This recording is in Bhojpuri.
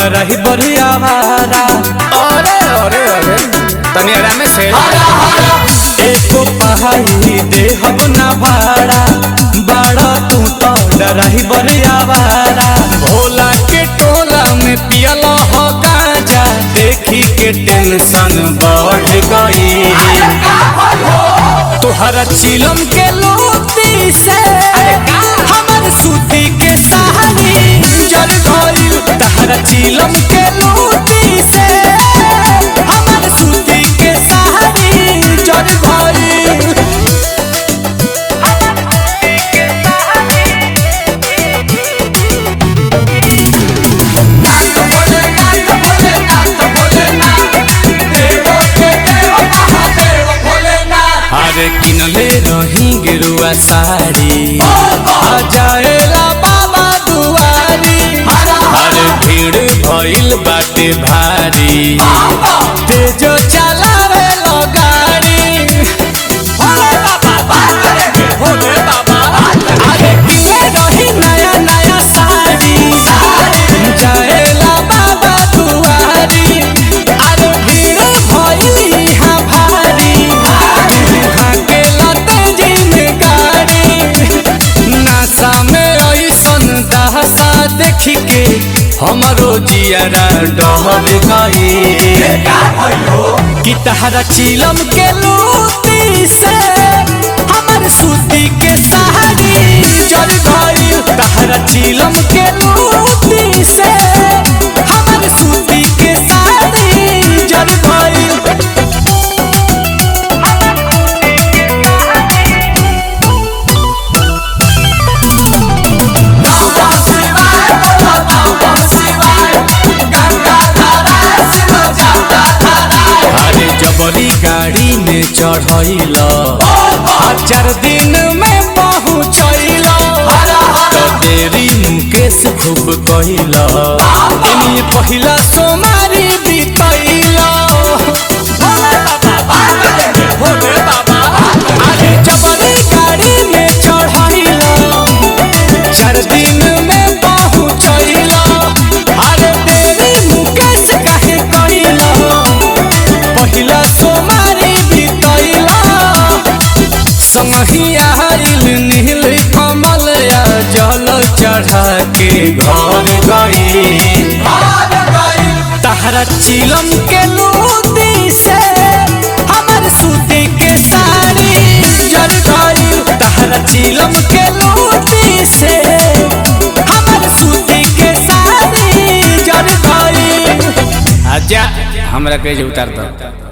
डराही बढ़िया भारा अरे अरे अरे तनी आराम से एको पहाड़ी दे हम ना भाड़ा बाड़ा तू तो डराही बढ़िया भारा भोला के टोला में पियल हो गांजा देखी के टेंशन बढ़ गई तुहरा चिलम के लोती से हमर सूती के सहानी जल गइल तहरा चिलम के लोती से हमर सूती के सहानी जल गइल अरे किनले रही गिरुआ साड़ी आ जाएला बाबा दुआरी अरे भीड़ भइल बाटे भारी तेजो चलावे लो गाड़ी भोले बाबा भोले बाबा अरे किने रही नया नया साड़ी जाएला बाबा दुआरी अरे भीड़ भइल इहाँ भारी इहाँ के लते जी में गाड़ी नासा में ऐसन दहसा देख के हमरो जियरा डहर गई कि तहरा चिलम के लूटी से हमर सूती के साड़ी जल गई तहरा चिलम के लूटी से हमर सूती के साड़ी जल गई अरे जबरी गाड़ी में चढ़ैल चार दिन में पहुँचैल तो देरी मुकेश खूब कहिल इन्हीं पहिला सोमारी बीतैल भोले बाबा अरे जबरी गाड़ी में चढ़ैल चार दिन में पहुँचैल अरे देरी मुकेश काहे कहिल पहिला सोमारी बीतैला संगही आइल नील कमल आ जल चढ़ा के घर गई तहरा चिलम के लूटी से हमर सूती के साड़ी जल गई तहरा चिलम के लूटी से हमर सूती के साड़ी जल गई आजा हमरा के उतार दो